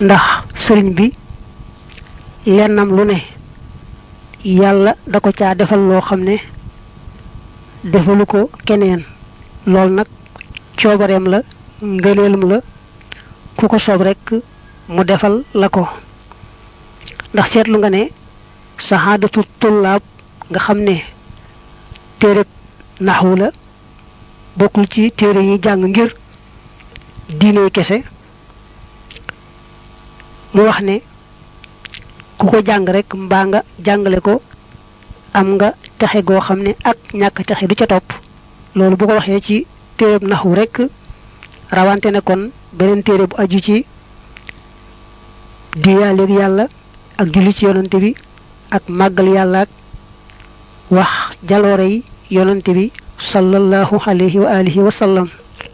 ndax sëriñ bi lennam lu ne yàlla da ko caa defal loo xam ne defalu ko keneen loolu nag coobareem la ngëneelum la ku ko soob rekk mu defal la ko ndax seetlu nga ne saxaadatu tullaab nga xam ne téereb naxwu la bokkul ci téere yi jàng ngir diine kese mu wax ne ku ko jàng rek mbaa nga jàngale ko am nga texe goo xam ne ak ñàkk texe du ca topp loolu bu ko waxee ci téereb naxwu rek rawante ne kon beneen téere bu aju ci diyaaleeg yàlla ak julli ci yonante bi ak màggal yàlla ak wax jaloore yi yonante bi sallallahu alayhi wa alihi wa sallam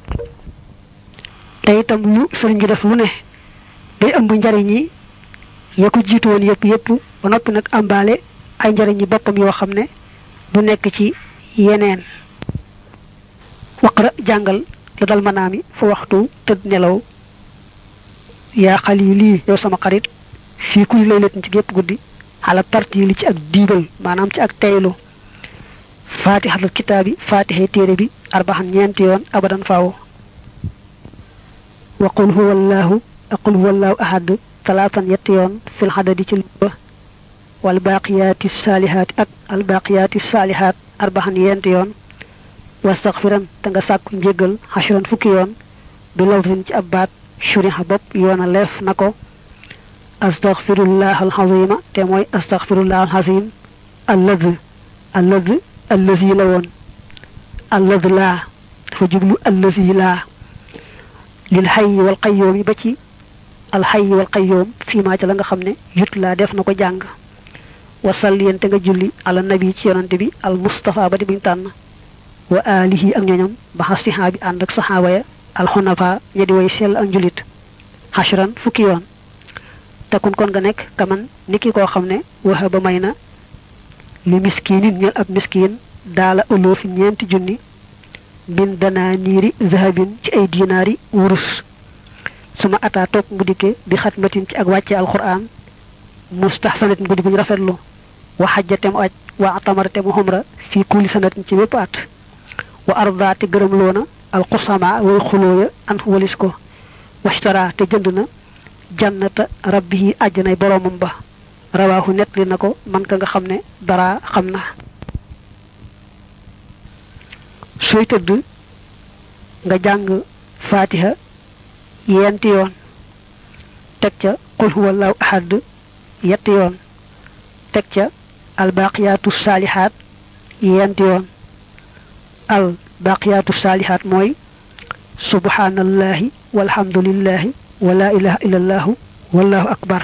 te itam lu sëriñ bi def lu ne day ëmb njariñ yi ya ko jiitu woon yëpp yëpp ba noppi nag ambaale ay njariñ yi boppam yoo xam ne du nekk ci yeneen waqra jàngal la dal manaami fa waxtu tëdd nelaw yaa xalili yow sama xarit fii kuy laylatin ci gépp guddi xala tartiili ci ak diibal maanaam ci ak teylu faatixatul kitaabi faatixe téere bi arbaxan ñeenti yoon abadan faaw wa qul huwa allahu aqul huwa allahu ahad talaatan yetti yoon fil xadadi ci luba wal baaqiyaati saalihaati ak al baaqiyaati saalihaat arbaxan yenti yoon wastaxfiran te nga sàkku njéggal xashran fukki yoon bi lawtin ci ab baat shuriha bopp yoona leef na ko astaxfirullah alxazima te mooy astaxfirullah alxazim allad allad allazi la woon allad laa dafa jublu allazi laa lil xayyi wal qayyum yi ba ci alxayyi wal qayyum fii maa ca la nga xam ne yut laa def na ko jàng wasal yente nga julli ala nabi ci yonante bi al mustafa ba di buñ tànn wa alihi ak ñoñam ba xasiha bi ànd ak saxaaba ya alxunafa ña di way sell ak njulit xashran fukki yoon takun kon nga nekk kaman niki koo xam ne waxa ba may na li miskinin ñel ab miskin daala ëlloo fi ñeenti junni min danaa niiri zahabin ci ay dinaari wurus suma ataa toog mu dikke bi xatmatin ci ak wàcce alquran mustahsanatin bu di buñ rafetlu wa xajjate mu aj wa atamarate mu xumra fii kulli sanatin ci wépp at wa arda te gërëm loona alxusama way xulooya an walis ko washtara te jënd na jannata rabbihi àjjanay boroomam ba rawaahu nettali na ko man ka nga xam ne dara xam na sooy tëdd nga jàng fatiha yenti yoon teg ca qul huwallahu ahad yetti yoon teg ca albaqiyaatu saalihaat yenti yoon al baqiyaatu saalihaat mooy subhanallahi walhamdulillahi wala ilaha illallahu wallahu akbar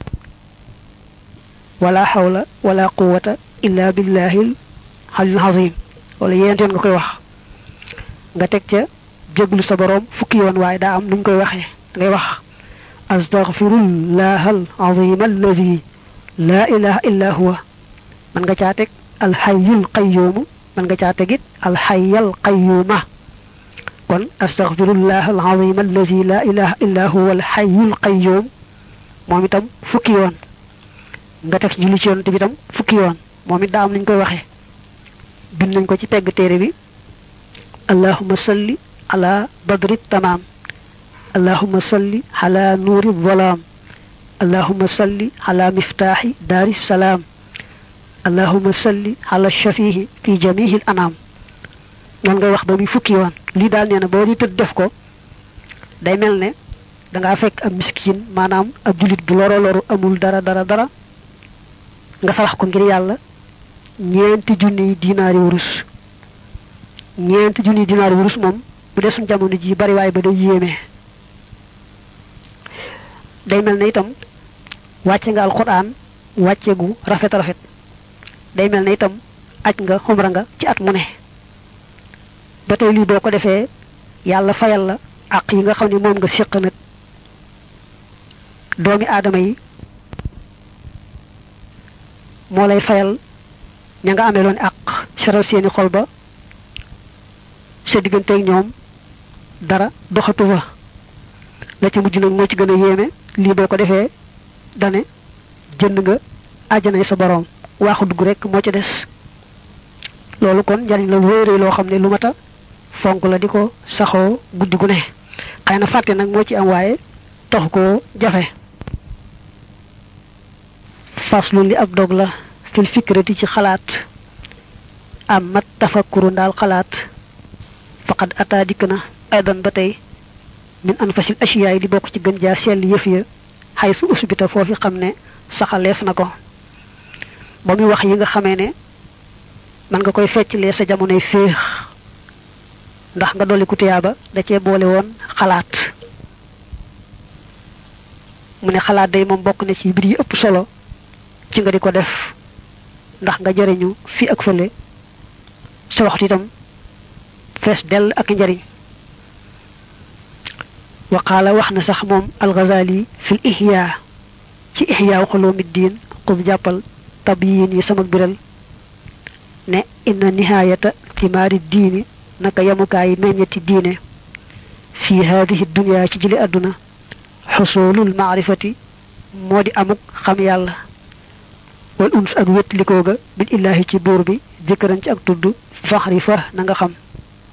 wala hawla wala quwwata illa billahil halil azim wala yent yoon nga koy wax nga teg ca jéglu sa boroom fukki yoon waaye daa am nuñ koy waxee ngay wax astaghfirullah al azim allazi la ilaha illa huwa man nga caa teg alxayyul qayyumu man nga caa tegit alxayyal qayyuma kon astaghfirullah alazim allazi la ilaha illa huwa alxayyul qayyum moom itam fukki yoon nga teg julli ci yonent bi itam fukki yoon moom it daa am nañ koy waxee bind nañ ko ci pegg téere bi allahumma salli ala badri tamaam allahumma salli ala nuuri zalaam allahumma salli ala miftaaxi daari salaam allahumma salli ala shafihi fi jamihi al anam noonu ngay wax ba muy fukki yoon lii daal nee na boo di tëdd def ko day mel ne da ngaa fekk ab miskin maanaam ab julit bu loro loru amul dara dara dara nga salax ko ngir yàlla ñeenti junni dinaari wurus ñeenti junni dinaari wurus moom bu dee suñ jamono ji bari waay ba day yéeme day mel ne itam wàcce nga alquran wàcce gu rafet rafet day mel ne itam aj nga xumra nga ci at mu ne ba tey lii boo ko defee yàlla fayal la àq yi nga xam ne moom nga séq nag doomi aadama yi moo lay fayal ña nga amee loon àq seral seeni xol ba sa digganteeg ñoom dara doxatu fa la ci mujj nag moo ci gën a yéeme lii boo ko defee dane jënd nga àjjanay sa boroom waaxu dugg rek moo ca des loolu kon njariñ la wéeree loo xam ne lu mat a fonk la di ko saxoo guddi gu ne xëy na fàtte nag moo ci am waaye taxu koo jafe faslu li ab dog la fil fikrati ci xalaat am mat tafakkuru ndaal xalaat faqad ataa dikk na aydan ba tey min anfasil asiyaay di bokk ci gën jaa sell yëf ya xay su usbita foofi xam ne saxaleef na ko ba muy wax yi nga xamee ne man nga koy fecclee sa jamonoy féex ndax nga dolli ku tiyaaba da cee boole woon xalaat mu ne xalaat day moom bokk na ci mbir yi ëpp solo ci nga di ko def ndax nga jariñu fii ak fële sa waxtu itam fees dell ak njariñ waqaala wax na sax moom alxazali fil ihya ci ihya xuloomiddin xud jàppal tabyin yi sama biral ne inna nihaayata timaari diini naka yamukaayi meññeti diine fii haadihi dunya ci jëli àdduna xusulul maarifati moo di amuk xam yàlla wal uns ak wétlikoo ga bil illaahi ci buur bi jëkkëran ci ak tudd faxri fa na nga xam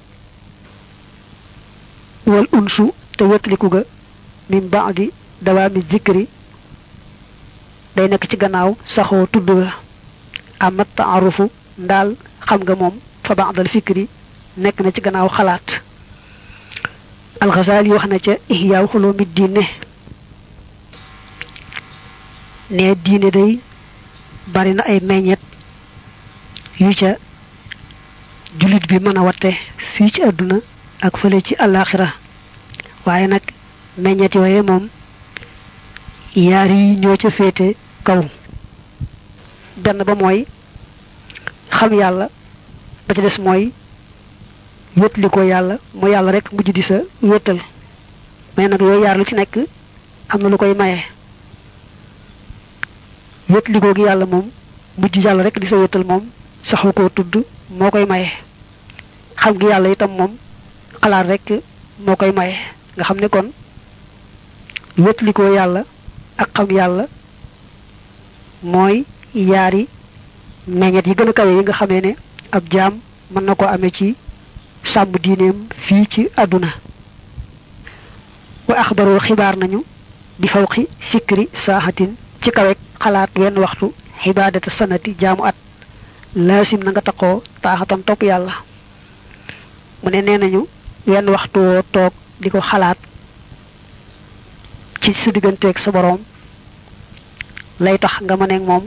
wal unsu te wétliku ga min baadi dawaami zikri day nekk ci gannaaw saxoo tudd ga amat taarufu ndaal xam nga moom fa baadal fikri nekk na ci gannaaw xalaat alxasaali wax na ca ihyaaw xuloomi diine ne diine day bari na ay meññet yu ca jullit bi mën a watte fii ci àdduna ak fële ci àllaaxira waaye nag meññet yooye moom yaar yi ñoo ca féete kaw benn ba mooy xam yàlla ba ca des mooy wétli ko yàlla mu yàlla rek mujj di sa wéttal mais nag yooyu yaar lu ci nekk am na lu koy maye wétli ko gi yàlla moom mujj yàlla rek di sa wéttal moom saxu koo tudd moo koy maye xam gi yàlla itam moom xalaat rek moo koy maye nga xam ne kon wétli ko yàlla ak xam yàlla mooy yaari meññet yi gën a kawe yi nga xamee ne ab jaam mën na ko amee ci sàmm diineem fii ci àdduna wa axbaroo xibaar nañu bi fawqi fikri saaxatin ci kawek xalaat wenn waxtu xibaadata sanati jaamu at laasim na nga taqoo taaxatan topp yàlla mu ne nee nañu wenn waxtu woo toog di ko xalaat ci sa digganteeg sa boroom lay tax nga mëneeg moom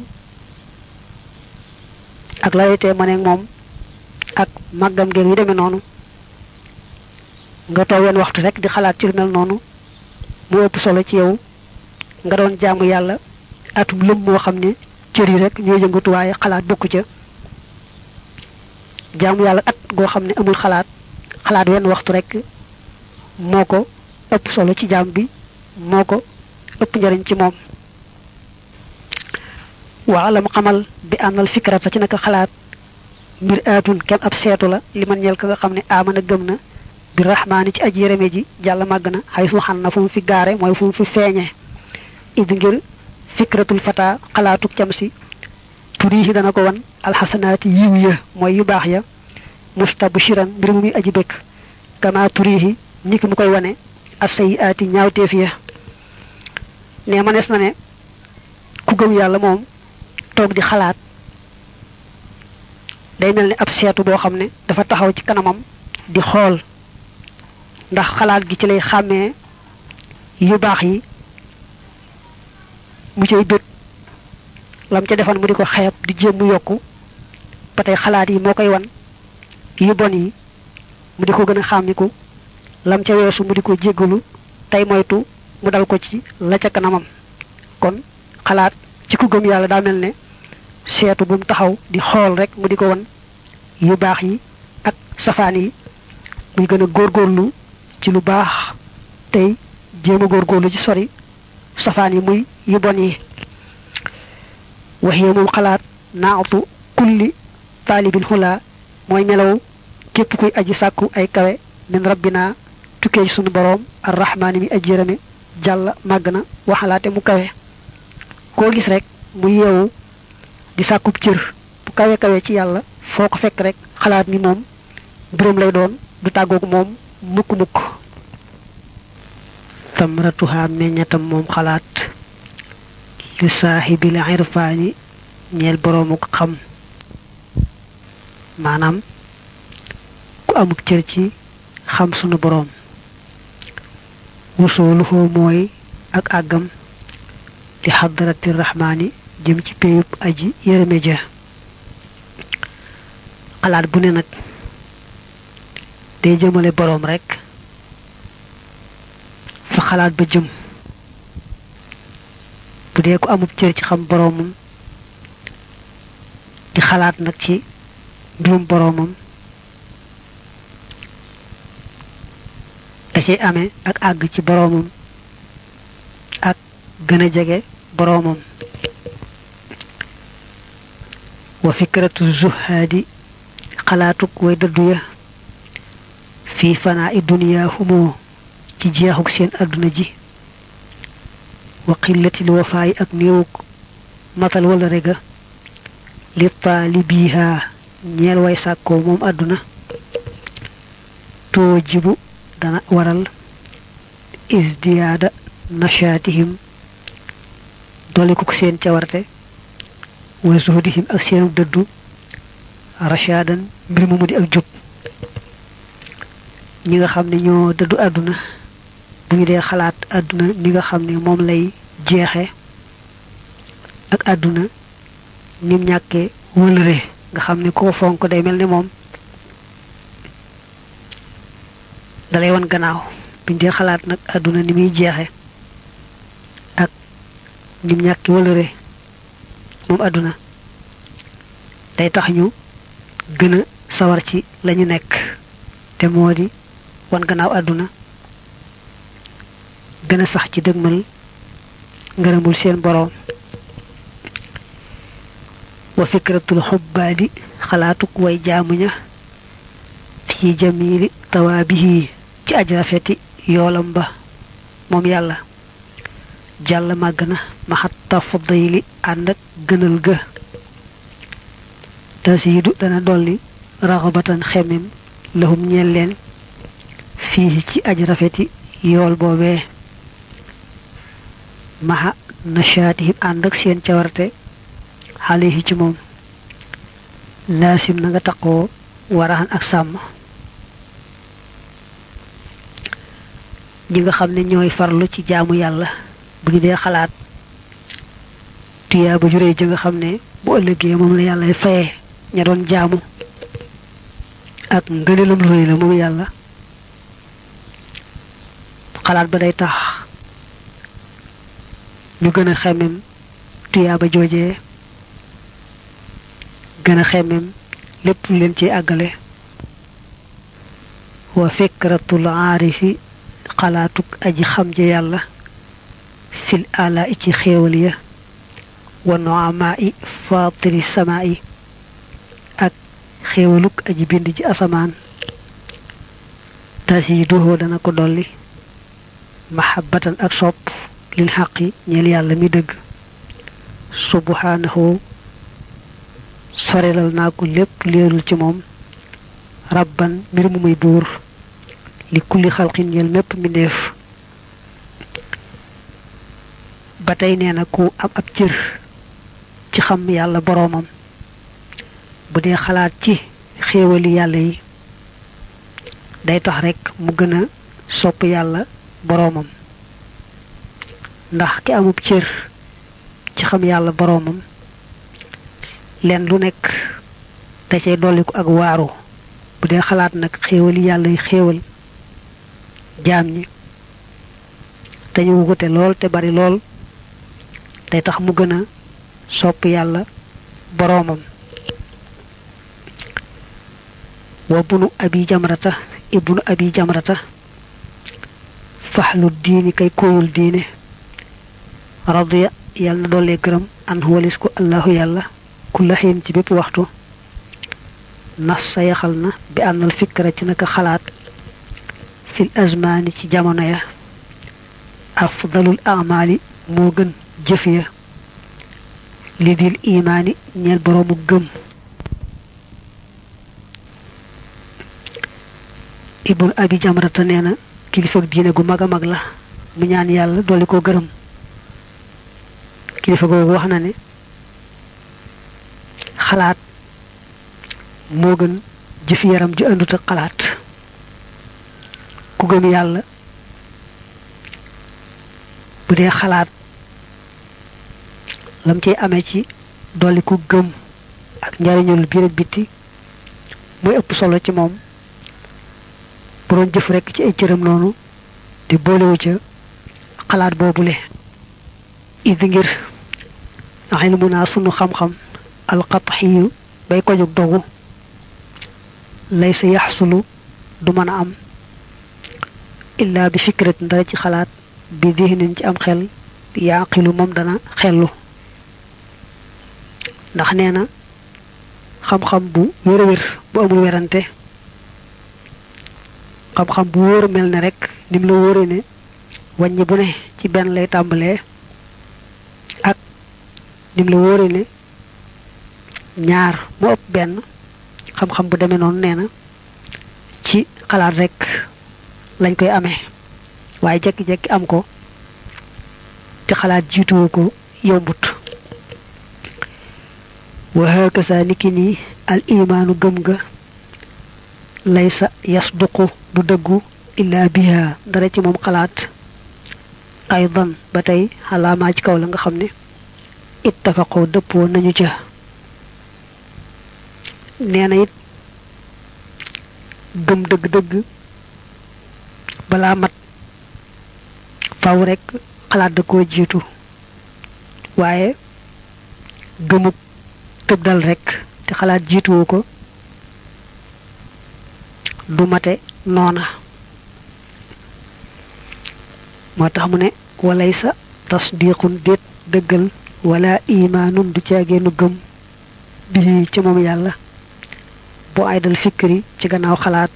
ak la wetee mëneeg moom ak màggam ngeen yu demee noonu nga toog wenn waxtu rek di xalaat ci lu mel noonu mu ëpp solo ci yow nga doon jaamu yàlla atum lëm moo xam ne cër yi rek ñooy yëngatu waaye xalaat bokku ca jaamu yàlla at goo xam ne amul xalaat xalaat wenn waxtu rek moo ko ëpp solo ci jaam bi moo ko ëpp njariñ ci moom waa la mu xamal bi àndal fikrata ci naka xalaat mbir aatun kem ab seetu la li man ñel ka nga xam ne amana gëm na bi rahmaani ci aj yéreme ji jàlla màgg na xay su xan na fu mu fi gaare mooy fu mu fi feeñee id ngir fikratul fata xalaatuk cam si turiihi dana ko wan alxasanaati yiw ya mooy yu baax ya mustabshiran mbir mu muy aji bëkk kama turiihi ni ki mu koy wane asayiaati ñaawteef ya ne manees na ne ku gëm yàlla moom toog di xalaat day mel ni ab seetu boo xam ne dafa taxaw ci kanamam di xool ndax xalaat gi ci lay xàmmee yu baax yi mu cay bët lam ca defan mu di ko xeeb di jéem mu yokku ba tey xalaat yi moo koy wan yu bon yi mu di ko gën a xàmmiku lam ca weesu mu di ko jéggalu tey moytu mu dal ko ci la ca kanamam kon xalaat ci ku gëm yàlla daa mel ne seetu bu mu taxaw di xool rek mu di ko wan yu baax yi ak safaan yi muy gën a góorgóorlu ci lu baax tey jéem a góorgóorlu ci sori safaan yi muy yu bon yi waxee moom xalaat naatu kulli taalibil xulaa mooy melaw képp kuy aji sàkku ay kawe min rabbina tukkee ci sunu boroom arrahmaani mi aj jërëme jàll màgg na waxalaate mu kawe koo gis rek mu yeewu di sàkkub cër bu kawe kawe ci yàlla foo ko fekk rek xalaat ni moom mbiram lay doon du tàggoog moom mukk mukk tamratuha meññatam moom xalaat li saaxibil irfaani ñeel boroomu xam maanaam ku amuk cër ci xam sunu boroom wusooluhoo mooy ak àggam li xadarati rahmaani jëm ci péyub aji yërëme ja xalaat bu ne nag day jëmale boroom rekk fa xalaat ba jëm bu dee ku amub cër ci xam boroomam di xalaat nag ci mbirum boroomam da cay amee ak àgg ci boroomam ak gën a jege boroomam wa fikratu zuhaadi xalaatuk way dëddu ya fii fanaa i duniyaa humoo ci jeexuk seen àdduna ji wa xillatil wafaayi ak néewuk matal wala rega li taalibiha ñeel way sàkkoo moom àdduna too jibu dana waral isdiyaada nashaatihim dolikuk seen cawarte wa zuhdihim ak seenu dëddu rashaadan mbir mu mu di ak jub ñi nga xam ne ñoo dëddu àdduna bu ñu dee xalaat àdduna ni nga xam ne moom lay jeexe ak àdduna nim ñàkkee wëlëre nga xam ne koo fonk day mel ni moom dalay wan gannaaw buñ dee xalaat nag àdduna ni muy jeexe ak nim ñàkki wëlëre moom àdduna day tax ñu gën a sawar ci lañu nekk te moo di wan gannaaw àdduna gën a sax ci dëgmal ngërëmul seen boroom wa fikratul xubbaadi xalaatuk way jaamuña fi jamili tawaabihi ci aj rafeti yoolam ba moom yàlla jàll màgg na maxat tafdili ànd ak gënal ga tasiidu dana dolli raxabatan xemem lahum ñeel leen fii ci aj rafeti yool boobee maxa nashaatihim ànd ak seen cawarte xale yi ci moom laasim na nga taqoo waraxan ak sàmm ñi nga xam ne ñooy farlu ci jaamu yàlla bu ñu dee xalaat tuyaa ba juree ji nga xam ne bu ëllëgee moom la yàlla faye ña doon jaamu ak ngëneelam lu rëy la moom yàlla xalaat ba day tax ñu gën a xemem tuyaa ba joojee gën a xemem lépp lu leen ci àggale wa fikratul aarifi xalaatuk aji xam ja yàlla fil ala i ci xéewal ya wa noamaa i faatiri samaa i ak xéewaluk aji bind ji asamaan tasiiduhoo dana ko dolli mahabbatan ak sopp lil xaqi ñeel yàlla mi dëgg subhanahu sorelal naa ko lépp leerul ci moom rabban mbir mu muy buur li kulli xalqin ñeel mépp mbindeef ba tey nee na ku am ab cër ci xam yàlla boroomam bu dee xalaat ci xéewali yàlla yi day tax rekk mu gën a sopp yàlla boroomam ndax ki amub cër ci xam yàlla boroomam leen lu nekk da cay dolliku ak waaru bu dee xalaat nag xéewali yàlla yi xéewal jaam ñi te ñu wute lool te bari lool day tax mu gën a sopp yàlla boroomam wa bunu abi jamrata ibnu abi jamrata faxlu diini kay kóoyul diine radiya yàlla na doole gërëm an walis ko allahu yàlla kulla xiin ci bépp waxtu nas sa yaxal na bi ànnal fikra ci naka xalaat fil azmaani ci jamono ya afdalul amali moo gën jëf ya li dil imaani ñeel boroomu gëm ibnu abi jamrata nee na kilifa diine gu mag a mag la mu ñaan yàlla dolli ko gërëm kilifa googu wax na ne xalaat moo gën jëf yaram ju àndut ak xalaat ku gëm yàlla bu dee xalaat lam ciy amee ci dolli ku gëm ak njariñul biir ak bitti mooy ëpp solo ci moom bu doon jëf rekk ci ay cëram noonu te boolewu ca xalaat boobule idi ngir ilmu naa sunu xam-xam alqatxiyu bay ko jóg dogu lay sa yaxsulu du mën a am illaa bi fikrat dara ci xalaat bi dihnin ci am xel yaaqilu moom dana xellu ndax nee na xam-xam bu wér a wér bu amul werante xam-xam bu wóor mel ne rek nim la wóore ne wàññi bu ne ci benn lay tàmbalee ak nim la wóore ne ñaar mu ëpp benn xam-xam bu demee noonu nee na ci xalaat rek lañ koy amee waaye jekki-jekki am ko te xalaat jiituwu ko yombut wa hakasa niki nii al imaanu gëm ga laysa yasduqu du dëggu illa biha dara ci moom xalaat aydan ba tey xalaamaa ci kaw la nga xam ne ittafaqoo dëppoo nañu ca nee na it gëm dëgg-dëgg balaa mat faw rekk xalaat da koo jiitu waaye gëmuk tëb dal rekk te xalaat jiituwu ko du mate noona moo tax mu ne walay sa tasdiqun déet dëggal wala imaanun du caageenu gëm bii ci moom yàlla bu ay dal fikri ci gannaaw xalaat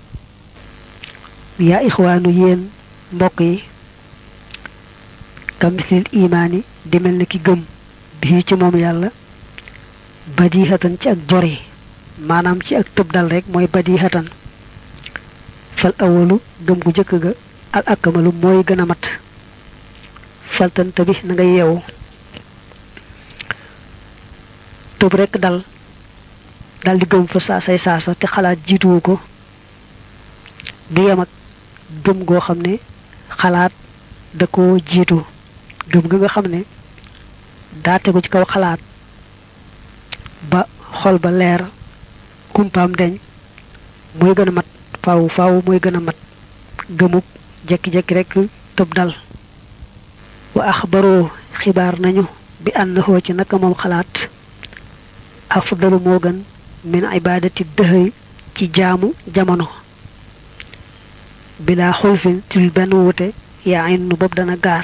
yaa ixwaanu yéen mbokk yi kamislil imaani di mel ne ki gëm bii ci moom yàlla badihatan ci ak jori maanaam ci ak tëb dal rek mooy badihatan fal awalu gëm gu jëkk ga al akamalu mooy gën a mat faltanta bi na nga yeewu tëb rek dal dal di gëm fa saasay saasa te xalaat jiituwu ko du yem ak gëm goo xam ne xalaat da ko jiitu gëm ga nga xam ne daa tegu ci kaw xalaat ba xol ba leer kumpaam deñ mooy gën a mat faaw faaw mooy gën a mat gëmub jekki-jekki rek tëb dal wa axbaroo xibaar nañu bi ànnaxoo ci naka moom xalaat afdalu moo gën min ibadati dëhëy ci jaamu jamono bilaa xulfin ci lu benn wute yaa innu bopp dana gaar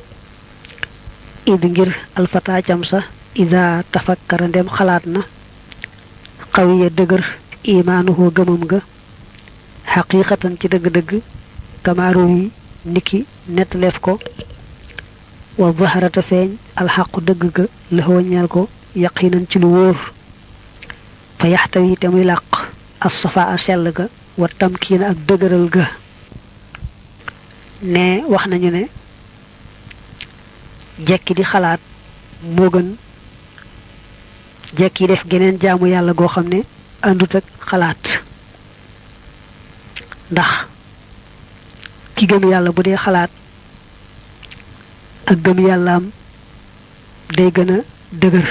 id ngir alfata cam sa ida tafakkara ndem xalaat na xawiya dëgër imaanuhoo gëmam ga xaqiiqatan ci dëgg-dëgg kamaaru yi niki nettaleef ko wa zaharata feeñ alxaqu dëgg ga lëxoo ñeel ko yaqinan ci lu wóor fa yaxtawi te muy làq as safa a sell ga wa tamkiina ak dëgëral ga ne wax nañu ne jekki di xalaat moo gën jekki def geneen jaamu yàlla goo xam ne àndut ak xalaat ndax ki gëm yàlla bu dee xalaat ak gëm yàllaam day gën a dëgër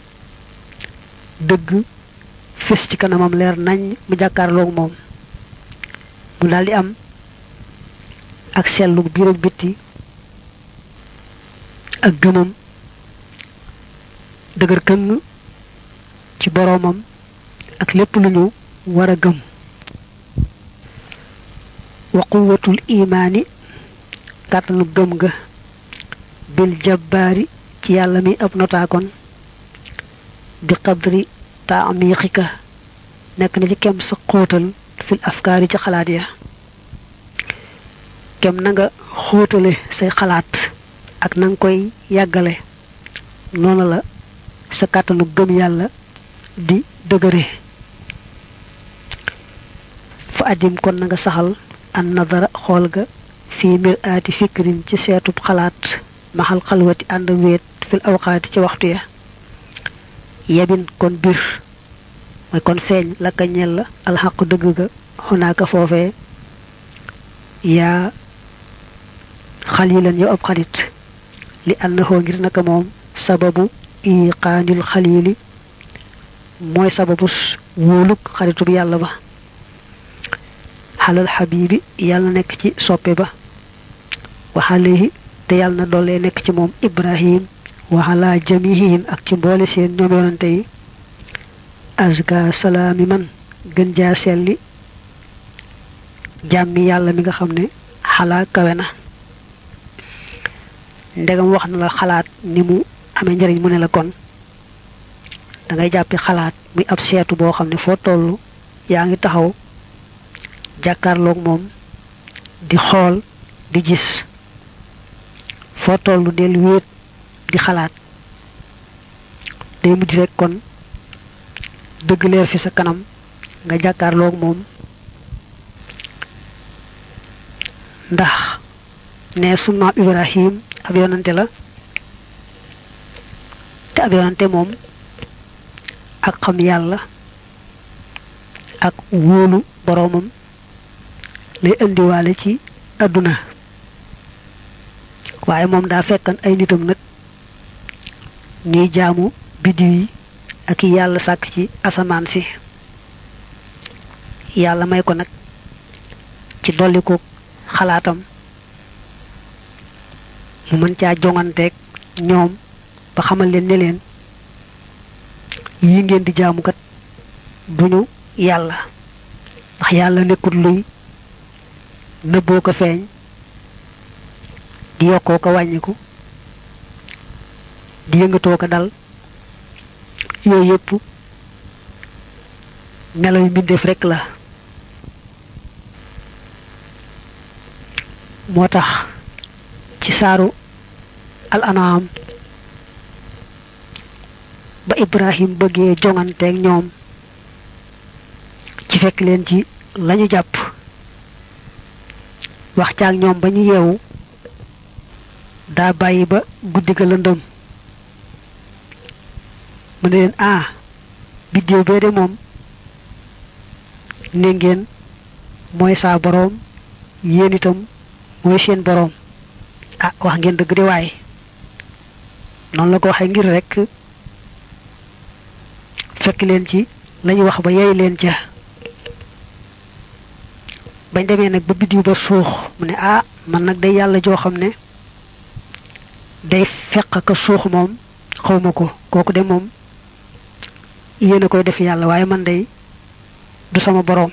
dëgg fis ci kanamam leer nañ mu jàkkaarloog moom mu daldi am ak sellu biir ak bitti ak gëmam dëgër këng ci boroomam ak lépp lu ñu war a gëm wa quwwatul imaani kàttanu gëm ga bil jabbaari ci yàlla mi ab notaakoon bi qadri taamiqika nekk na ci kem sa xóotal fil afkaari ci xalaat ya kem na nga xóotale say xalaat ak na nga koy yàggale noonu la sa kàttanu gëm yàlla di dëgëre fa addim kon na nga saxal an nadara xool ga fii mir aati fikrin ci seetub xalaat maxal xalwati ànd wéet fil awqaati ci waxtu ya yebin kon bir mooy kon feeñ la ka ñel la alxaqu dëgg ga xonaaka foofee yaa xalilan yow ab xalit li annahoo ngir naka moom sababu iqaanil xalili mooy sababus wóoluk xaritub yàlla ba xalal xabibi yàlla nekk ci soppe ba waxalehi te yàlla na doole nekk ci moom ibrahim waxala jamihihim ak ci mboole seen ñoom yonante yi azka salaami man gën jaa selli jàmmi yàlla mi nga xam ne xalaa kawe na ndegam wax na la xalaat ni mu amee njëriñ mu ne la kon da ngay jàppi xalaat muy ab seetu boo xam ne foo toll yaa ngi taxaw jàkkaarloog moom di xool di gis foo toll del wéet di xalaat day mujj rek kon dëgg leer fi sa kanam nga jàkkaarloog moom ndax ne sunu ibrahim ab yonante la te ab yonante moom ak xam yàlla ak wóolu boroomam lay indiwaale ci àdduna waaye moom daa fekkan ay nitam nag ñuy jaamu biddiw yi ak yàlla sàkk ci asamaan si yàlla may ko nag ci dolli ko xalaatam mu mën caa jonganteeg ñoom ba xamal leen ne leen yi ngeen di jaamukat duñu yàlla ndax yàlla nekkul luy nëbboo ko feeñ di yokkoo ko wàññiku di yëngatoo ko dal yooyu yëpp melo yu mbindeef rekk la moo tax ci saaru al anaam ba ibrahim bëggee jonganteeg ñoom ci fekk leen ci lañu jàpp wax caag ñoom ba ñu yeewu daa bàyyi ba guddi ga lëndëm mu ne leen ah biddéew bee de moom ne ngeen mooy saa boroom yéen itam mooy seen boroom ah wax ngeen dëgg de waaye noonu la ko waxee ngir rekk fekk leen ci lañu wax ba yey leen ca bañ demee nag ba biddiw ba suux mu ne ah man nag day yàlla joo xam ne day feq ka suux moom xawma ko kooku de moom yéen a koy def yàlla waaye man day du sama boroom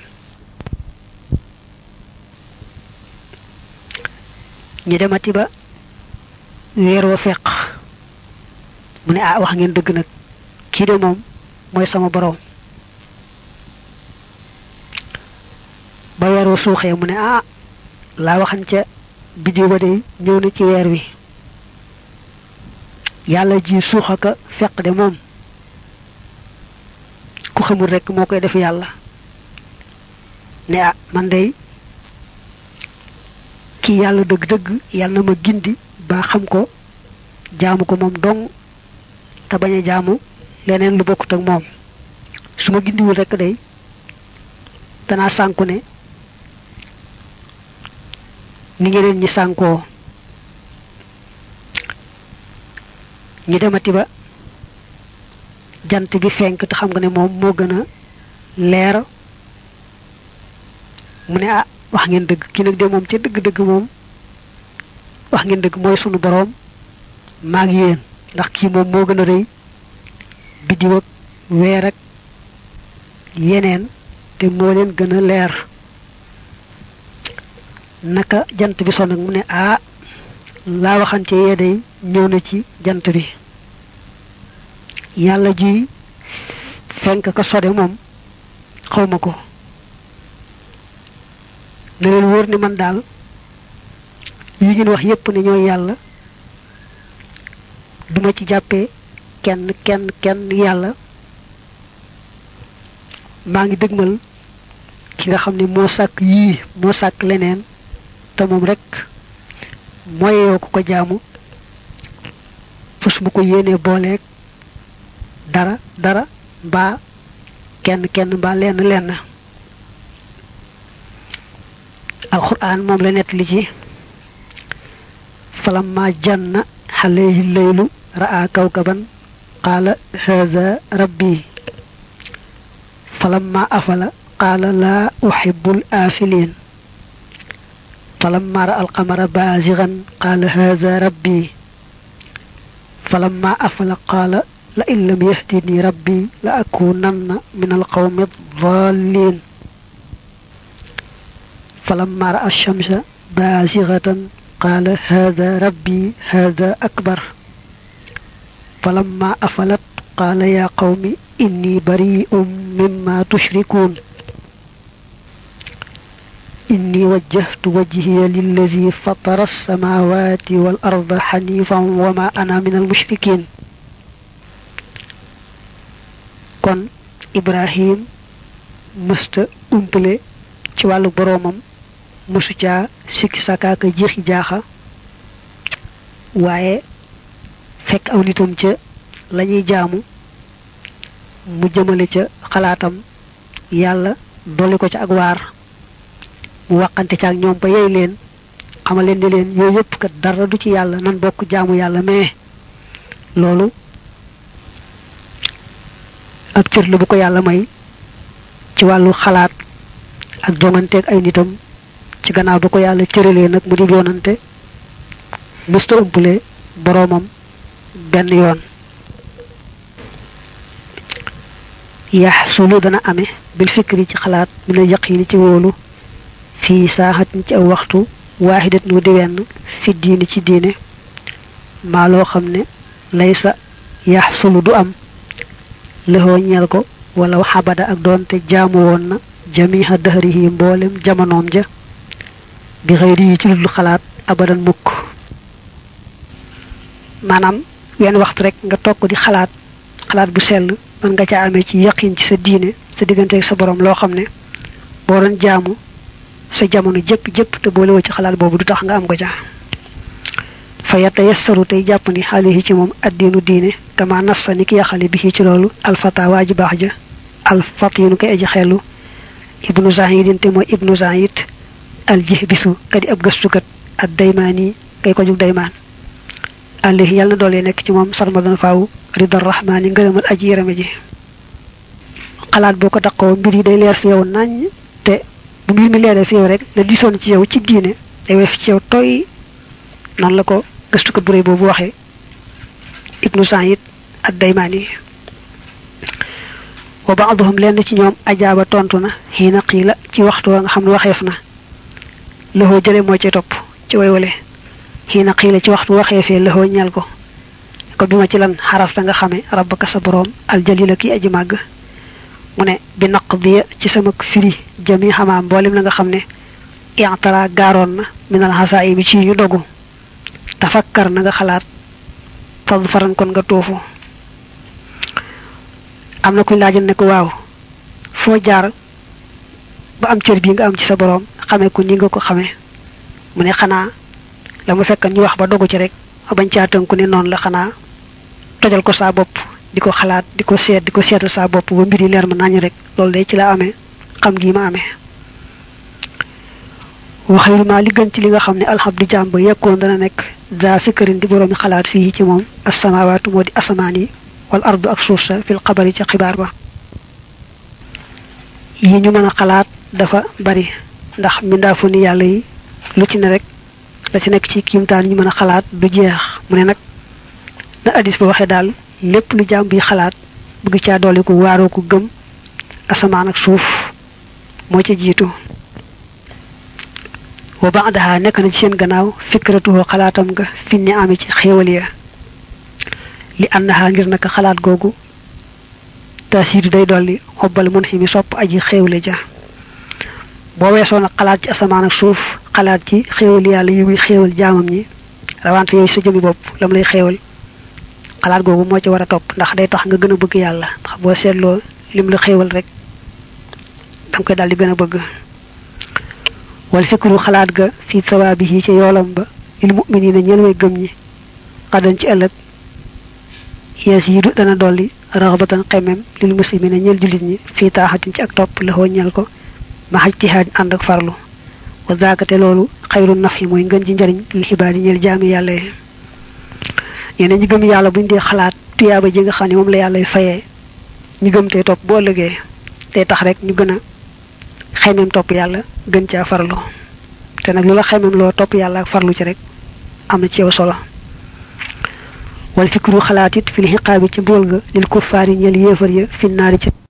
ñu demati ba weer wa feq mu ne ah wax ngeen dëgg nag kii de moom mooy sama boroom ba weer wa suuxee mu ne ah laa waxan ca biddiw ba de ñëw na ci weer wi yàlla ji suuxaka feq de moom ku xamul rekk moo koy def yàlla ne ah man day kii yàlla dëgg-dëgg yàlla na ma gindi ba xam ko jaamu ko moom dong te bañ a jaamu leneen lu bokkut ak moom su ma gindiwul rekk day danaa sànku ne ni ñeneen ñi sànkoo ñu demati ba jant bi fenk te xam nga ne moom moo gën a leer mu ne ah wax ngeen dëgg ki nag de moom ca dëgg-dëgg moom wax ngeen dëgg mooy sunu boroom maag yéen ndax kii moom moo gën a rëy biddiw ak weer ak yeneen te moo leen gën a leer naka jant bi son nag mu ne ah laa waxante yee day ñëw na ci jant bi yàlla ji fenk ka sode moom xawma ko na leen wóor ni man daal yi ngeen wax yépp ne ñooy yàlla duma ci jàppee kenn kenn kenn yàlla maa ngi dëgmal ki nga xam ne moo sàkk yii moo sàkk leneen te moom rek mooyoo ko ko jaamu fus mu ko yéenee booleeg dara dara mbaa kenn kenn mbaa lenn lenn alquran moom la nett li ci falamma janna alayhi leylu ra'a kawkaban qaala hadha rabbi falamma afala qaala laa uhibbul aafiliin falamma ra'a alqamara baazighan qaala hadha rabbi falamma afala qaala la in lam yahdini rabbi la akunanna min alqawmi ad-dallin falamma ra'a ash-shamsa bazighatan qala hadha rabbi hadha akbar falamma afalat qala ya qawmi inni bari'un mimma tushrikun إني وجهت وجهي للذي فطر السماوات والأرض حنيفا وما أنا من المشركين kon ibrahim mësta umpale ci wàllu boroomam mësu caa sikki sakaaka jeexi jaaxa waaye fekk aw nitam ca lañuy jaamu mu jëmale ca xalaatam yàlla dolli ko ca ak waar mu waxante ca ak ñoom ba yey leen xamal leen ne leen yooyu yëpp kat dara du ci yàlla nan bokk jaamu yàlla mais loolu ak cër la bu ko yàlla may ci wàllu xalaat ak jonganteeg ay nitam ci gannaaw ba ko yàlla cëralee nag mu di yoonante mësta umpale boroomam benn yoon yaxsulu dana ame bil fikri ci xalaat mi na yaqini ci wóolu fii saaxatin ci aw waxtu waaxidat nu di wenn fi diine ci diine maa loo xam ne laysa yaxsulu du am lëxoo ñeel ko wala xabada ak doonte jaamu woon na jamiha dahrihi mboolem jamonoom ja bi xëyri yi ci ludul xalaat abadan mukk maanaam wenn waxtu rek nga toog di xalaat xalaat bu sell mën nga ca amee ci yaqin ci sa diine sa digganteeg sa borom loo xam ne boo doon jaamu sa jamono jëpp jëpp te boole woo ci xalaat boobu du tax nga am ko ca fa yata yassaru tey jàpp ni xaalihi ci moom addiinu diine kama nassa ni ki yaxale bi ci loolu alfata waa ji baax ja alfatinu kay aji xellu ibnu zahidin te mooy ibnu zahid aljih bisu kadi ab gëstukat ak daymaani kay ko jug daymaan alayhi yàlla na doolee nekk ci moom sarmadan faaw ridar rahmaani ngërëmal aji yarame ji xalaat boo ko daqoo mbir yi day leer fi yow nañ te bu mbir mi leeree fi yow rek la disoon ci yow ci diine day wef ci yow toy noonu la ko gëstukat bu réy boobu waxee ibnu Saïd ad daymaani wa baaduhum lenn ci ñoom ajaaba tontu na xiina xiila ci waxtu wa nga xam ne waxeef na lëxoo jële moo ci topp ci waywale xiina xiila ci waxtu waxeefee lëxoo ñal ko ko bi ma ci lan xarafta nga xame rabbaka sa boroom aljalila ki aji màgg mu ne bi naq diya ci sama firi jami xamaa mboolem la nga xam ne intara gaaroon na minal xasaa yi mi ci ñu dogu tafakkar na nga xalaat fad faran kon nga toofu am na kuñ laajal ne ko waaw foo jaar ba am cër bii nga am ci sa boroom xamee ko ni nga ko xamee mu ne xanaa la mu fekk ñu wax ba dogu ci rek bañ caa tënku ne noonu la xanaa tojal ko saa bopp di ko xalaat di ko seet di ko seetal saa bopp ba mbir yi leer ma nañu rek loolu day ci la amee xam gii ma amee waxayru ma li gën ci li nga xam ne alxamdu jaam ba yekkoon dana nekk daa fikkarin di boroomi xalaat fii ci moom asamawaatu moo di asamaan yi wal ardu ak suuf sa fil xabari ca xibaar ba yi ñu mën a xalaat dafa bari ndax mbindaafu ni yàlla yi lu ci ne rek la ci nekk ci kiimtaan ñu mën a xalaat du jeex mu ne nag na addis ba waxee daal lépp lu jaam bi xalaat bëgg caa doole ko waaroo ko gëm asamaan ak suuf moo ca jiitu wa ba'daha nekk na ci seen gannaaw fikratuhu xalaatam nga fi ni ami ci xéewal ya li annaha ngir naka xalaat googu taasiidu day dolli xobbal mun xi mi sopp aji xéewle ja boo weesoo nag xalaat ci asamaan ak suuf xalaat ci xéewal yàlla yi muy xéewal jaamam ñi rawante yooyu sa jëmi bopp lam lay xéewal xalaat googu moo ci war a topp ndax day tax nga gën a bëgg yàlla ndax boo seetloo lim la xéewal rek danga koy daal di gën a bëgg wal fikru xalaat ga fii sawaabihi ci yoolam ba lil mu'minina ñeel way gëm ñi xadan ci ëllëg yees yi du dana dolli raxbatan xemem lil muslimina ñeel jullit ñi fii taaxatin ci ak topp la ñeel ko ma xaj tihaad ànd ak farlu wa zaakate loolu xayru naf yi mooy ngën ji njariñ lil xibaar yi ñeel jaami yàlla yi ñeneen ñi gëm yàlla buñ dee xalaat tuyaaba ji nga xam ne moom la yàlla fayee ñi gëm tey topp boo ëllëgee tey tax rek ñu gën a xemem topp yàlla gën caa farlu te nag lu la xemem loo topp yàlla ak farlu ci rek am na ci yow solo wal fikru xalaat it fil xiqaabi ci mbugal ga lil kuffaar yi ñeel yéefar ya fi naari ci